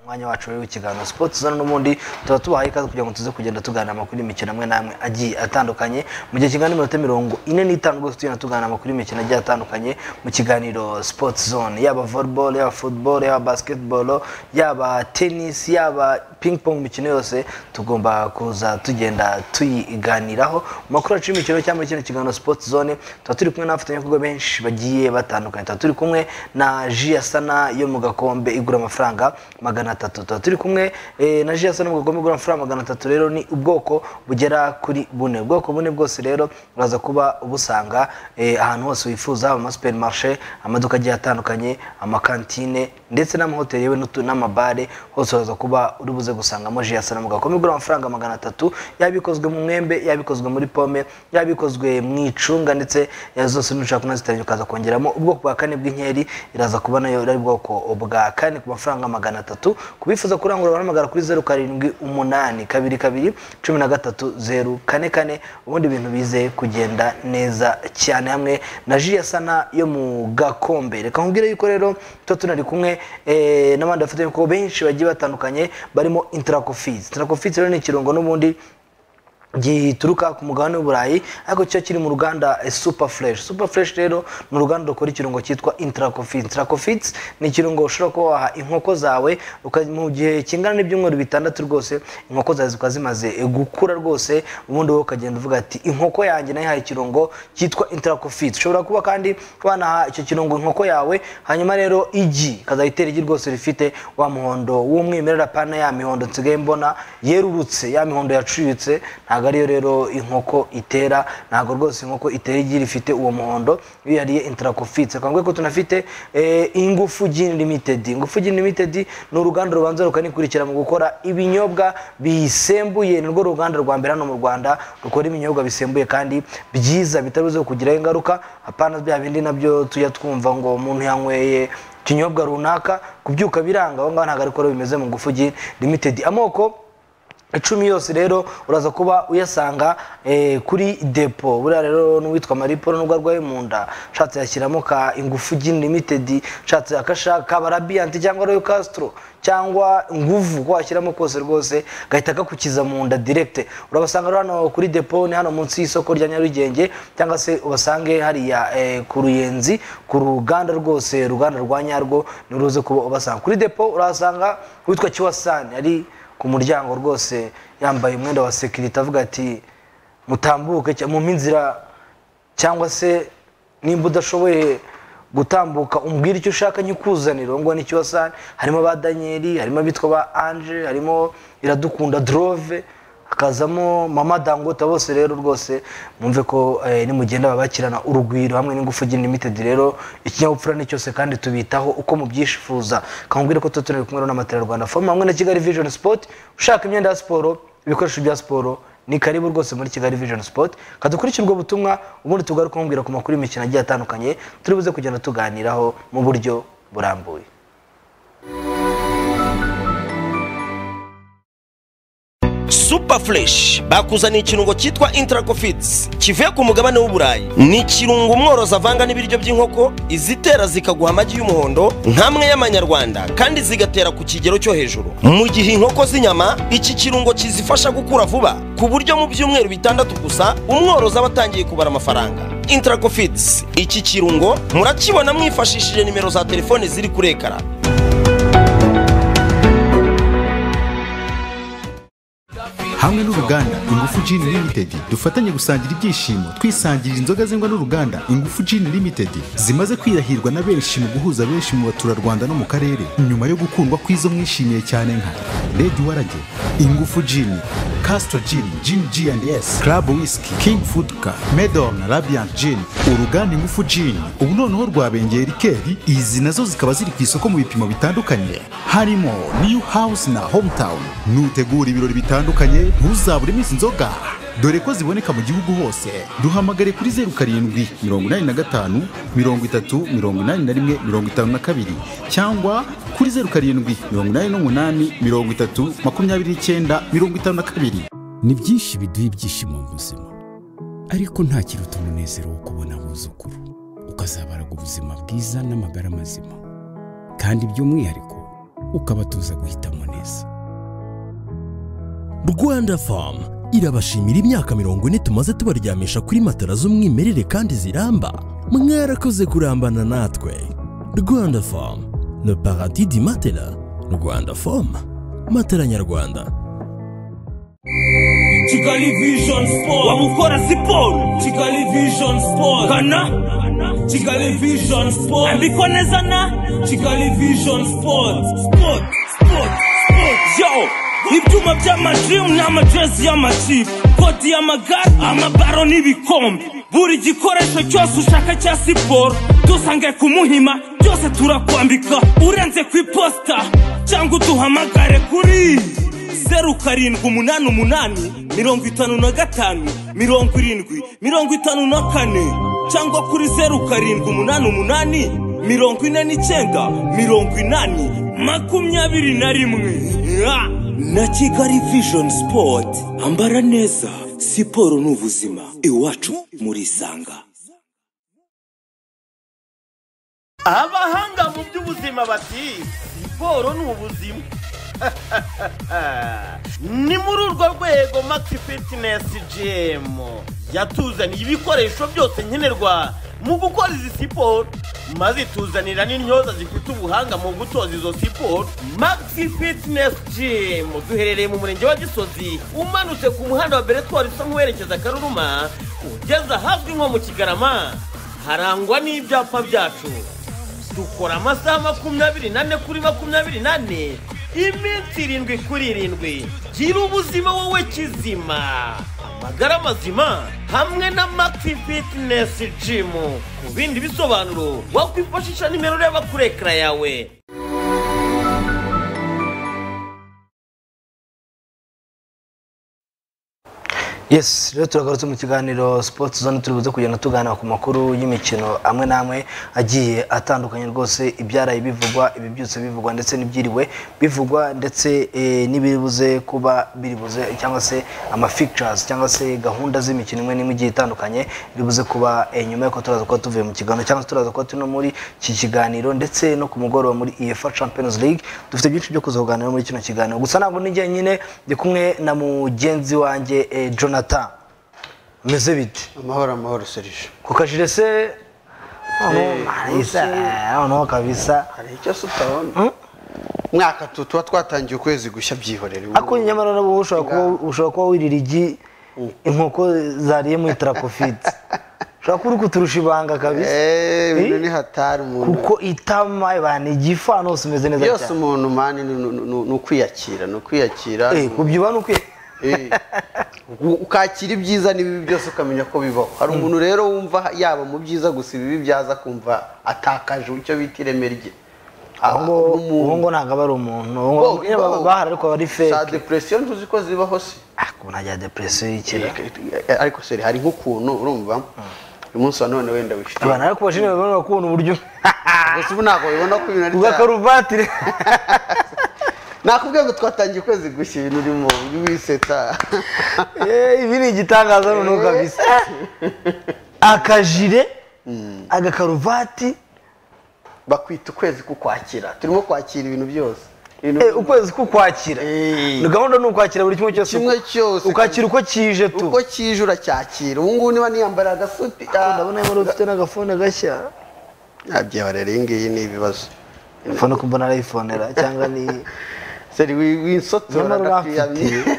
umwanya wacu rero w'ikiganiro siporo tuzana n'ubundi tuba tubahaye ikaze kugira ngo tuze kugenda tuganira amakuru y'imikino amwe n'amwe agiye atandukanye mu gihe kingana n'iminota mirongo ine n'itanu rwose tugenda tuganira amakuru y'imikino agiye atandukanye mu kiganiro sports zone yaba volleyball yaba football yaba basketball yaba tennis yaba ping pong imikino yose tugomba kuza tugenda tuyiganiraho mu makuru yacu y'imikino cyangwa muri kino kiganiro sports zone tuba turi kumwe n'abafatanyabikorwa benshi bagiye batandukanye tuba turi kumwe na ji ya sana yo mu gakombe igura amafaranga magana atatu tuba turi kumwe eh, na ji ya sana yo mu gakombe igura amafaranga magana atatu rero ni ubwoko bugera kuri bune ubwoko bune bwose rero uraza kuba ubusanga eh, ahantu hose wifuza haba amasuperi marishe amaduka agiye atandukanye amakantine ndetse n'amahoteli yewe n'utu- n'amabare hose uraza kuba uri buze gusangamo ji ya sana mu gakombe igura amafaranga magana atatu yaba ikozwe mu mwembe yaba ikozwe muri pome yaba ikozwe mu icunga ndetse eh, zose nushaka kunaziteranya ukaza kongeramo ubwoko bwa kane bw'inkeri iraza kuba nayo ari ubwoko bwa kane ku mafaranga magana atatu ku bifuza kurangura barahamagara kuri zeru karindwi umunani kabiri kabiri cumi na gatatu zeru kane kane ubundi ibintu bize kugenda neza cyane hamwe na ji ya sana yo mu gakombe reka nkubwire yuko rero tuba tunari kumwe eh, n'abandi bafatanyabikorwa benshi bagiye batandukanye barimo interakofizi interakofizi rero ni ikirungo n'ubundi gituruka ku mugabane w'uburayi ariko cyo kiri mu ruganda eh, super fresh super fresh rero ni uruganda rukora ikirungo cyitwa intracofit intracofit ni ikirungo ushobora kuba waha inkoko zawe uka- mu gihe kingana n'ibyumweru bitandatu rwose inkoko zawe zikaba zimaze eh, gukura rwose ubundi wowe ukagenda uvuga ati inkoko yanjye nayihaye ikirungo cyitwa intracofit ushobora kuba kandi wanaha icyo kirungo inkoko yawe hanyuma rero igi ikazayitera igi rwose rifite wa muhondo w'umwimerera pana ya mihondo nsigaye mbona yerurutse ya mihondo yacuritse ntabwo ariyo rero inkoko itera ntabwo rwose inkoko itera igi rifite uwo muhondo iyo yariye intarakofitse reka nguhe ko tunafite eh, ingufu gin limited ingufu gin limited ni uruganda rubanza rukanikurikira mu gukora ibinyobwa bisembuye ni rwo ruganda rwa mbere hano mu rwanda rukora ibinyobwa bisembuye kandi byiza bitari buze kugiraho ingaruka apana bya bindi nabyo tujya twumva ngo umuntu yanyweye ikinyobwa runaka kubyuka biranga aho ngaho ntabwo ariko rero bimeze mu ngufu gi limited amoko icumi yose rero uraza kuba uyasanga eh, kuri depo buriya rero n'uwitwa mariporo nubwo arwaye mu nda nshatse yashyiramo ka ingufu gin limited nshatse akashaka barabiyanti cyangwa royo castro cyangwa nguvu ko washyiramo kose rwose gahita kakukiza mu nda direct urabasanga rero hano kuri depo ni hano munsi y'isoko rya nyarugenge cyangwa se ubasange hariya eh, ku ruyenzi ku ruganda rwose uruganda rwa nyarwo ni ruze kuba ubasanga kuri depo urahasanga uwitwa kiwasani ari ku muryango rwose yambaye umwenda wa sekirite avuga ati mutambuke cya- mumpe inzira cyangwa se nimba udashoboye gutambuka umbwire icyo ushaka nyikuzanire uwo nguwo nicyo wasani harimo ba daniyeli harimo abitwa ba anje harimo iradukunda drove hakazamo mama dangota bose rero rwose mwumve ko eh, nimugenda babakirana urugwiro hamwe n'ingufu gin limited rero ikinyabupfura ni cyose kandi tubitaho uko mubyifuza kamubwire ko tuba tunari kumwe rero n'amatara rwanda forume hamwe na kigali vision sport ushaka imyenda ya siporo ibikoresho bya siporo ni karibu rwose muri kigali vision sport kadukurikire ubwo butumwa ubundi tugaruke kumubwira ku makuru y'imikino agiye atandukanye turi buze kugenda tuganiraho mu buryo burambuye super fresh bakuzaniye ikirungo cyitwa intracofits kivuye ku mugabane w'uburayi ni ikirungo umworozi avanga n'ibiryo by'inkoko izitera zikaguha amagi y'umuhondo nk'amwe y'amanyarwanda kandi zigatera ku kigero cyo hejuru mu gihe inkoko z'inyama iki kirungo kizifasha gukura vuba ku buryo mu byumweru bitandatu gusa umworozi aba atangiye kubara amafaranga intracofits iki kirungo murakibona mwifashishije nimero za telefone ziri kuri ekara hamwe n'uruganda ingufu gin limited dufatanye gusangira ibyishimo twisangirira inzoga zengwa n'uruganda ingufu gin limited zimaze kwirahirwa na benshi mu guhuza benshi mu baturarwanda no mu karere nyuma yo gukundwa kw'izo mwishimiye cyane nka red warage ingufu gin castro gin gin g and s club whisky king food car medon rabiant gin uruganda ingufu gin ubu noneho rwabengeye rikeri izi nazo zikaba ziri ku isoko mu bipimo bitandukanye harimo new house na hometown nutegura ibirori bitandukanye ntuzabure izi nzoga dore ko ziboneka mu gihugu hose duhamagare kuri zeru karindwi mirongo inani na gatanu mirongo itatu mirongo inani na rimwe mirongo itanu na kabiri cyangwa kuri zeru karindwi mirongo inani n'umunani mirongo itatu makumyabiri n'icyenda mirongo itanu na kabiri ni byinshi biduha ibyishimo mu buzima ariko nta kiruta umunezero wo kubona abuzukuru ukazabaraga ubuzima bwiza n'amagara mazima kandi by'umwihariko ukabatoza guhitamo neza rwanda famu irabashimira imyaka mirongo ine tumaze tubaryamisha kuri matara z'umwimerere kandi ziramba mwarakoze kurambana natwe rwanda famu le paradis di matela rwanda famu matela nyarwanda kigali vision sport wamukora siporo kigali vision sport kana kigali vision sport andikwa neza na kigali vision sport sport sport sport yo ibyuma by'amadrimu n'amajezi y'amakipe kodi y'amagare amabaro n'ibikombe buri gikoresho cyose ushaka cya siporo dusange ku muhima byose turakwambika urenze ku iposita cyangwa uduhamagare kuri zeru karindwi umunani umunani mirongo itanu na gatanu mirongo irindwi mirongo itanu na kane cyangwa kuri zeru karindwi umunani umunani mirongo ine n'icyenda mirongo inani makumyabiri na rimwe Ah! na kigali vision sport ambara neza siporo ni ubuzima iwacu murisanga abahanga mu by'ubuzima bati siporo ni ubuzima ni muri urwo rwego maxi fitness gym yatuzaniye ibikoresho byose nkenerwa mu gukora izi siporo maze ituzanira n'intyoza zifite ubuhanga mu gutoza izo siporo maxi fitness gym duherereye mu murenge wa gisozi umanutse ku muhanda wa beretwari usa nk'uwerekeza karuruma ugeze ahazwi nko mu kigarama harangwa n'ibyapa byacu dukora amasaha makumyabiri nane kuri makumyabiri nane iminsi irindwi kuri irindwi gira ubuzima wowe kizima amagara mazima hamwe na maxi fitinesi jimu ku bindi bisobanuro wakwifashisha nimero ureba kuri ekara yawe yes rero turagarutse mu kiganiro sports zone turi buze kugenda tuganira ku makuru y'imikino amwe n'amwe agiye atandukanye rwose ibyaraye bivugwa ibi byose bivugwa ndetse n'ibyiriwe bivugwa ndetse eh, n'ibiribuze kuba biribuze cyangwa se ama features cyangwa se gahunda z'imikino imwe n'imwe igiye itandukanye iribuze kuba eh, nyuma y'uko turaza kuba tuvuye mu kiganiro cyangwa se turaza kuba turi no muri iki kiganiro ndetse no ku mugoroba muri efa champions league dufite byinshi byo kuza kuganira muri kino kiganiro gusa ntabwo nijya nyine ndi kumwe na mugenzi wanjye eh, jonathan meze bite amahoro amahoro serije ku kajire se Eh, isa noneho kabisa hari icyo se utabona mwaka tu tuba twatangiye ukwezi gushya byihorera ariko nyamara nabo ushobora kuba- ushobora kuba wirira igi inkoko zariye mu itarapofite ushobora kuba uri kuturusha ibanga kabisa Eh, ibintu Eh? ni hatari umuntu kuko itama bana igifa hose umeze neza byose cyane umuntu mani ni- ni- ni ni ukwiyakira ni ukwiyakira Eh, kubyibuha ni ukwiye Eh, u- ukakira ibyiza n'ibibi byose ukamenya ko bibaho hari umuntu rero wumva yaba mu byiza gusa ibibi byaza kumva atakaje icyo bita ireme rye uwo ngo- Ah, n'umuntu. uwo ngo ntabwo aba ari umuntu uwo ngo- Bo- nyine bo- bahari ariko aba ari za feke depresiyo ntuzi ko zibaho se ubu ntajya depresiyo y'ikira ariko seri hari nk'ukuntu urumva uyu munsi wa none wenda wifite abantu ariko bashimira babona kubona uburyo gusa ubu ntabwo bibona ko ibintu ari ubwa byawe karuvati nakubwiye ngo twatangiye ukwezi gushya ibintu urimo ujye wisetsa Eh, ibi ni igitangaza noneho kabisa akajire agakaruvati bakwita ukwezi kukwakira turimo kwakira ibintu byose Ibintu eh, byose. ukwezi kukwakira Eh. ni gahunda ni ukwakira buri kimwe cyose Kimwe cyose. ukakira uko kije tu uko kije uracyakira ubu ngubu niba niyambara agasuti ah, ndabona yamara ufite n'agafone gashya ah, byabarera iyi ngiyi ni ibibazo fone ko mbona arayifonera cyangwa ni seri wi- winsotora nyamara uramfitiye ndakwiyamye.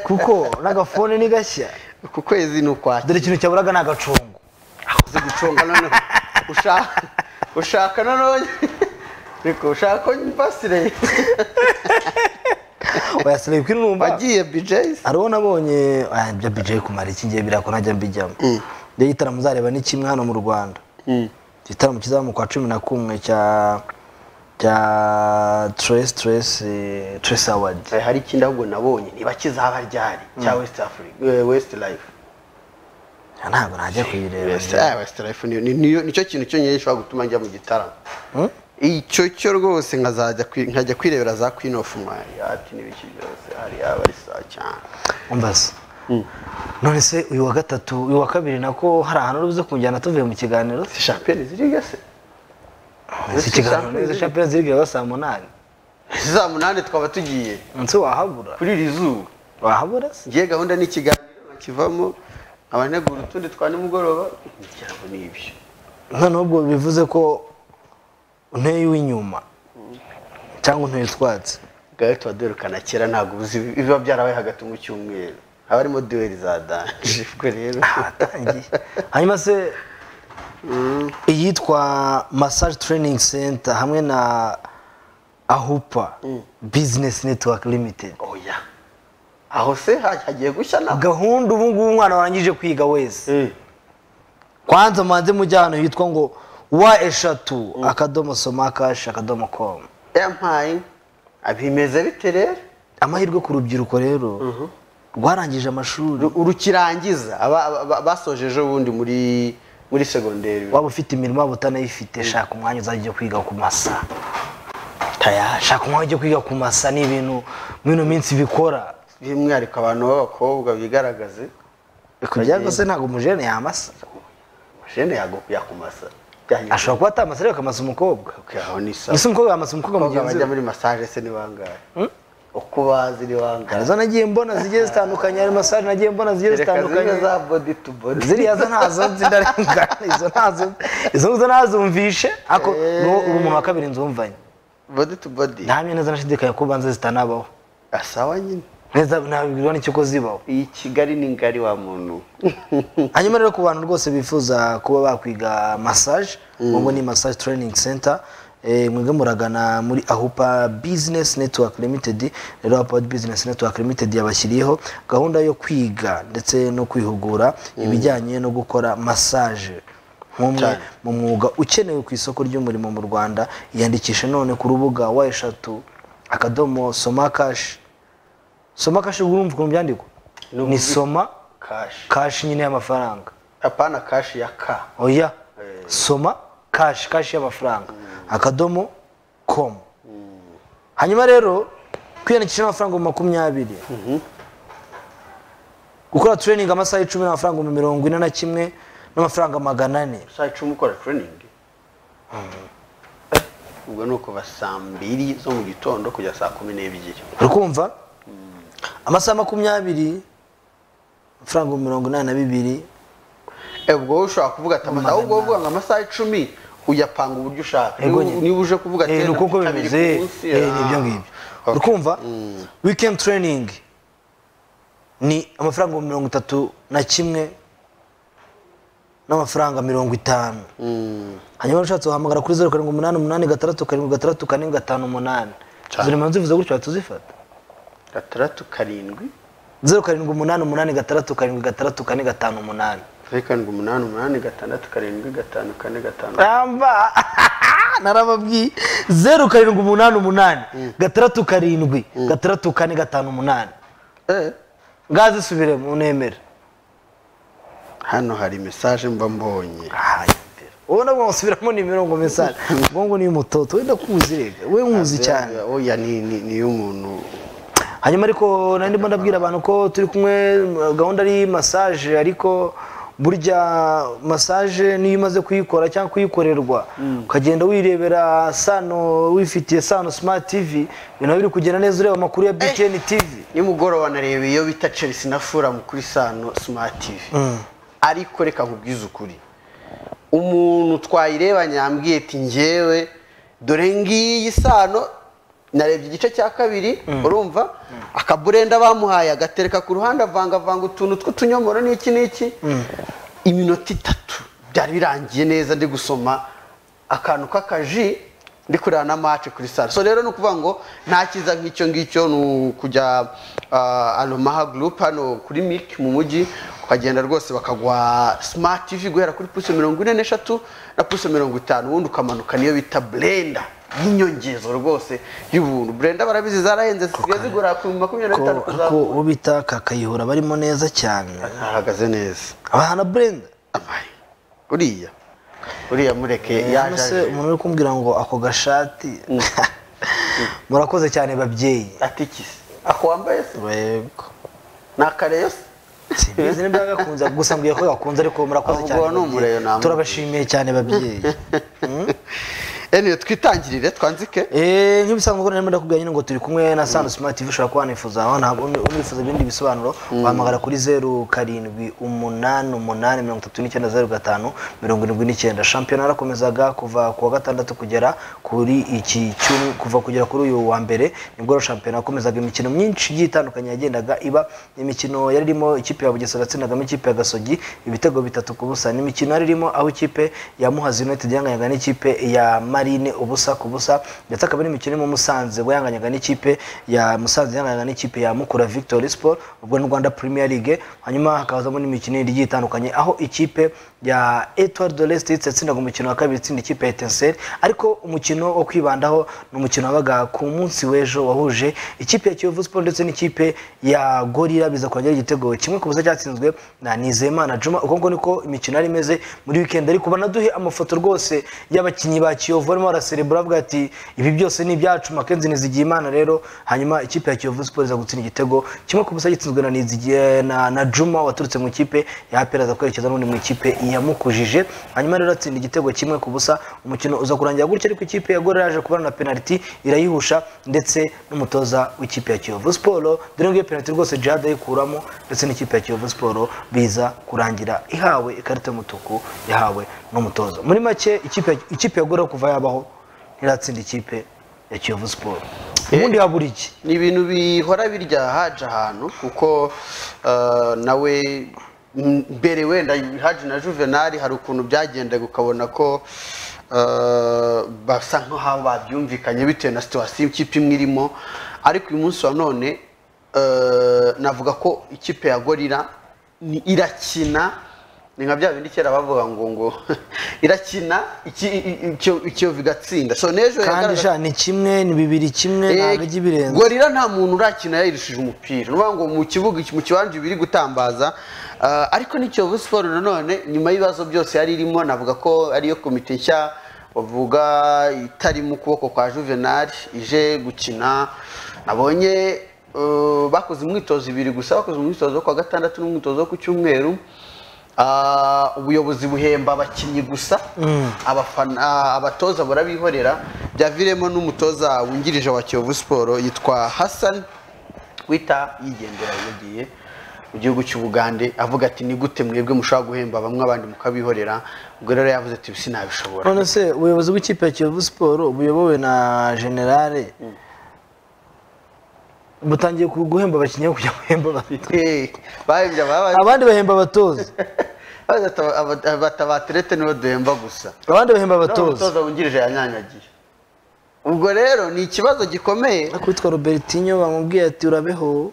kuko n'agafone ni gashya ku kwezi ni ukwakira dore ikintu cyaburaga ni agacongo uzi guconga noneho ushaka ushaka noneho reka ushaka ko mbasire wayasireye kuri numva wagiye bijezi hari uwo nabonye ah, ibyo bijayi kumara iki ngiye birako ntajya mbijyamo ibyo gitaramo uzareba ni kimwe hano mu rwanda igitaramo kizaba mu kwa cumi na kumwe cya cya tres tres eh, tres award hari ikindi ahubwo nabonye niba kizaba ryari cya west africa eh, west life ntabwo najya kuyireba west ah, West life niyo- ni- niyo- nicyo kintu cyonyine gishobora gutuma njya mu gitaramo icyo cyo rwose nkazajya kwi- nkajya kwirebera za queen of mari ati n'ibiki byose hari abari saa cyane umbaza none se uyu wa gatatu uyu wa kabiri nako hari ahantu uri buze kumujyana tuvuye mu kiganiro si champiyoni ziri gase si ikiganiro Champions neza champions league yaba saa munani za munani twaba tugiye nse wahabura kuri iri zuba wahabura se ngiye gahunda n'ikiganiro nakivamo nkaba ntegura utundi twa nimugoroba ngira ngo ni ibyo noneho ubwo bivuze ko unteye uw'inyuma cyangwa unteye utwatsi ngaho tuba duherukana kera ntabwo ubuzi biba byarabaye hagati mu cyumweru haba harimo duweri za danje ubwo rero ahatangiye hanyuma se iyitwa massage training center hamwe na ahupa business network limited oya aho se ha- hagiye gushya nabwo gahunda ubu ngubu umwana warangije kwiga wese kwanza mubanze mujye ahantu hitwa ngo wa eshatu akadomo somakashi akadomo komu yampaye bimeze bite rero amahirwe ku rubyiruko rero rwarangije amashuri Ru- urukirangiza aba- aba- aba- basoje ejo bundi muri muri segonderi waba ufite imirimo waba utanayifite shaka umwanya uzajya ujya kwiga ku masa Taya, shaka umwanya ujya kwiga ku masa ni ibintu muri ino minsi bikora by'umwihariko abantu b'abakobwa bigaragaze kugira ngo se ntabwo umujene yamasa jene yago- yakumasa byanyuze ashobora kuba atamasa ariko akamasa umukobwa aho ni sawa ese umukobwa yamasa umukobwa abakobwa mugenzi bajya we muri massage se ni bangahe uko bazi ni bangahe hari izo nagiye mbona zigiye zitandukanye hari masaje nagiye mbona zigiye Reka zitandukanye zimwe za body to body ziriya zo ntazo nzidarengana izo ntazo izo zo nazumvishe ariko niwo uba umuntu wa kabiri nzumvanye body to body nta mwe neza nashidikanya ko ubanza zitanabaho asawa nyine neza ntabwirwa n'icyo ko zibaho iyi kigali ni ngari wa muntu hanyuma rero ku bantu rwose bifuza kuba bakwiga massage ubwo ni massage training center Eh, mwebwe muragana muri ahupa business network limited rero ahupa business network limited yabashyiriyeho gahunda yo kwiga ndetse no kwihugura ibijyanye no gukora massage nk'umwe mu mwuga ukenewe ku isoko ry'umurimo mu rwanda yiyandikishe none ku rubuga wa eshatu akadomo soma kashi soma kashi urumva ukuntu byandikwa ni soma kashi kashi nyine y'amafaranga apana kashi ya ka oya soma kashi kashi y'amafaranga akadomo komu hanyuma rero kwiyandikisha amafaranga ibihumbi makumyabiri gukora tureyiningi amasaha icumi n'amafaranga ibihumbi mirongo ine na kimwe n'amafaranga magana ane saa icumi ukora training ubwo ni ukuva saa mbiri zo mu gitondo kujya saa kumi n'ebyiri uri kumva amasaha makumyabiri amafaranga ibihumbi mirongo inani na bibiri Eh, ubwo wowe ushobora kuvuga ati amasaha ubwo uvuga ngo amasaha icumi uyapanga uburyo ushaka Ego Niba- nyine. niba uje kuvuga Eh, ati ni uko kabiri bimeze ku munsi, eh, ni ah. ibyo ngibyo Okay. uri kumva weekend training ni amafaranga ibihumbi mirongo itatu na kimwe n'amafaranga mirongo itanu hanyuma ushatse wahamagara kuri zeru karindwi umunani umunani gatandatu karindwi gatandatu kane gatanu umunani izo nimero nzivuze gutyo wahita uzifata gatandatu karindwi zeru karindwi umunani umunani gatandatu karindwi gatandatu kane gatanu umunani zeru karindwi umunani umunani gatandatu karindwi gatanu kane gatanu ramba narababwiye zeru karindwi umunani umunani gatandatu karindwi gatandatu kane gatanu umunani Eh, ngazisubire mu nemere hano hari mesaje mba mbonye ubu nabwo musubiramo nimero ngo mesaje ubwo ngo ni umutoto wenda kuzi rega we nkuzi cyane oya ni ni ni iy'umuntu hanyuma ariko nari ndimo ndabwira abantu ko turi kumwe gahunda ari massage ariko burya massage niyo umaze kuyikora cyangwa kuyikorerwa ukagenda wirebera sano wifitiye sano smart tv ibintu biba biri kugenda neza ureba amakuru ya btn tv nimugoroba nareba iyo bita chelsea na furamu kuri sano smart tv ariko reka nkubwize ukuri umuntu twayirebanye yambwiye ati ngewe dore ngiyi sano narebye igice cya kabiri urumva akaburenda bamuhaye agatereka ku ruhande avangavanga utuntu tw'utunyomoro n'iki n'iki iminota itatu byari birangiye neza ndi gusoma akantu k'akaji ndi kureba na mace kuri sare so rero ni ukuvuga ngo nta cyiza nk'icyo ngicyo ni ukujya ah, alomaha gurupe hano kuri miki mu mujyi ukagenda rwose bakaguha smart tv guhera kuri puse mirongo ine n'eshatu na puse mirongo itanu ubundi ukamanuka niyo bita blenda y'inyongezo rwose y'ubuntu blenda barabizi zarahenze zisigaye zigura ku makumyabiri na bitanu ko kuzamura uwo bita kakayihura barimo neza cyane ahagaze neza abahana burenda amaye uriya uriya mureke hano se yaje umuntu uri kumbwira ngo ako gashati murakoze cyane babyeyi atikise ako wambaye se yego ni akareyo se simbizi nimba yagakunze gusa mbwiye ko gakunze ariko murakoze Ahubwo cyane wanumureye babyeyi. namubwiye. turabashimiye cyane babyeyi eniwe twitangirire twanzike Eh, nk'ibisanzwe ko narimo ndakubwira nyine ngo turi kumwe na Sano Smart TV ushobora kuba wanifuza wana unifuza ibindi bisobanuro wahamagara kuri 0788839075 shampiyona yarakomezaga kuva ku wa gatandatu kugera kuri iki cyumwe kuva kugera kuri uyu wa mbere nibwo shampiyona yakomezaga imikino myinshi igiye itandukanye yagendaga iba imikino yari irimo ikipe ya Bugesera yatsindagamo ikipe ya Gasogi ibitego bitatu ku busa n'imikino yari irimo aho ikipe ya Muhazi United yanganyaga n'ikipe ya Marine ubusa ku busa ndetse akaba ari imikino irimo Musanze ubwo yanganyaga n'ikipe ya Musanze yanganyaga n'ikipe ya Mukura Victory Sport ubwo ni Rwanda Premier League hanyuma hakazamo n'imikino yindi igiye itandukanye aho ikipe ya Etoile de l'Est yatsindaga umukino wa kabiri itsinda ikipe ya Etincelle ariko umukino wo kwibandaho ni umukino wabaga ku munsi w'ejo wahuje ikipe ya Kiyovu Sport ndetse n'ikipe ya Gorilla biza kongera igitego kimwe ku busa cyatsinzwe na Nizeyimana Juma uko ngo niko imikino yari imeze muri weekend ariko banaduhe amafoto rwose y'abakinnyi ba Kiyovu barimo baraserebura bavuga ati ibi byose ni ibyacu Makenzi Nizigiyimana rero hanyuma ikipe ya Kiyovu Sport iza gutsinda igitego kimwe ku busa gitsinzwe na Nizigiye na, na Juma waturutse mu ikipe ya APR aza kwerekeza n'undi mu ikipe yamukujije hanyuma rero atsinda igitego kimwe ku busa umukino uza kurangira gutya ariko ikipe ya Gorilla yaje kubona na penalty irayihusha ndetse n'umutoza w'ikipe ya Kiyovu Sport dore ngo iyo penalty rwose Jihad ayikuramo ndetse n'ikipe ya Kiyovu Sport biza kurangira ihawe ikarita y'umutuku yahawe n'umutoza muri make ikipe ya- ikipe ya Gorilla kuva yabaho ntiratsinda ikipe ya Kiyovu Sport ubundi habura iki ni ibintu bihora birya haje ahantu kuko eh, nawe mbere wenda haje na juvenali hari ukuntu byagendaga ukabona ko eh, basa nk'aho babyumvikanye bitewe na situwasiyo ikipe imwe irimo ariko uyu munsi wa none eh, navuga ko ikipe ya gorira ni- irakina ni nka bya bindi kera bavuga ngo ngo irakina iki- i- i- ikiyovu igatsinda so n'ejo kandi yagaragaje- sha ni kimwe ni bibiri kimwe ntabwo ijya ibirenze gorira nta muntu urakina yayirishije umupira ni ukuvuga ngo mu kibuga mu kibanza ibiri gutambaza Ah, ariko ni kiyovu siporo nanone nyuma y'ibibazo byose yari irimo navuga ko ariyo komite nshya bavuga itari mu kuboko kwa juvenali ije gukina nabonye eh, bakoze imyitozo ibiri gusa bakoze umwitozo wo ku wa gatandatu n'umwitozo wo ku cyumweru Ah, ubuyobozi buhemba abakinnyi gusa abafana ah, abatoza barabihorera byaviremo n'umutoza wungirije wa kiyovu siporo yitwa hassan wita yigendera yagiye mu gihugu cy'ubugande avuga ati ni gute mwebwe mushobora guhemba bamwe abandi mukabihorera ubwo rero yavuze ati sinabishobora none se ubuyobozi bw'ikipe ya kiyovu siporo buyobowe na generale butangiye ku- guhemba abakinnyi aho kujya guhemba abatoza Eh, bahembye ababa- abandi bahemba abatoza bavuze ati, "Aba- aba- aba- abaterete nibo duhemba gusa abandi bahemba noneho abatoza umutoza wungirije yanyanyagiye ubwo rero ni ikibazo gikomeye ariko witwa robertinho bamubwiye ati urabeho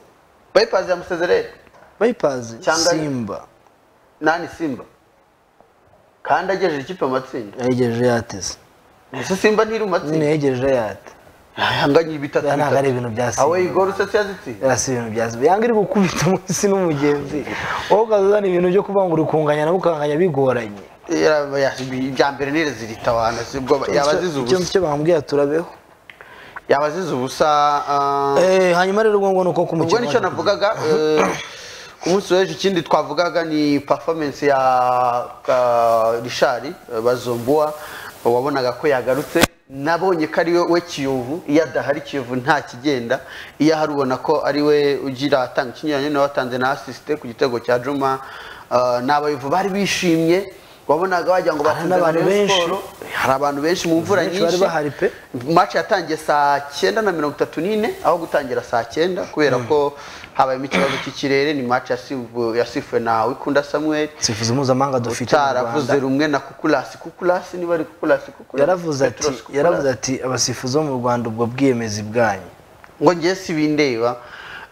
bayipazi yamusezerere bayipazi Cyangwa- simba nani simba kandi agejeje ikipe mu matsinda yayegereje yateze ese simba ntiri mu nyine matsinda yayegereje yate yanganye bitatu Aya ntabwo ari ibintu bya Simba. awe igoro usetse yazitsinda yasi ibintu bya simba yanga iri gukubita munsi n'umugenzi wowe ukaza uzana ibintu byo kuvuga ngo uri kunganya nawe ukanganya bigoranye Yaba- ya- ibya mbere ni reziritabana sibwo yabazize Icyo- ubusa icyo bamubwiye ati urabeho yabazize ubusa ah, Eh, hanyuma rero ubwo ngubu ni uko ku ubwo mukino nicyo waje kugira. navugaga eh, ku munsi w'ejo ikindi twavugaga ni performance ya ka- Richard eh, bazombua wabonaga ko yagarutse nabonye ko ari we- we kiyovu iyo adahari kiyovu nta kigenda iyo ahari ubona ko ari we ugira atanga ikinyuranye nawe watanze na asisite ku gitego cya juma Eh, ni abayovu bari bishimye wabonaga wagira ngo Hari bakunze n'abantu Rayon benshi. Sport. hari abantu benshi mu mvura Benshi bari nyinshi bahari pe. match yatangiye saa cyenda na mirongo itatu n'ine aho gutangira saa cyenda kubera ko habayemo ikibazo cy'ikirere ni match yasifu- yasifuwe na wikunda samuel sifuzi mpuzamahanga dufite mu utaravuze Rwanda. rumwe na kukulasi kukulasi niba ari kukulasi kukulasi yaravuze ati Petros Kukulasi. yaravuze ati abasifuzi bo mu rwanda ubwo bwiyemezi bwanyu ngo ngiye si bindeba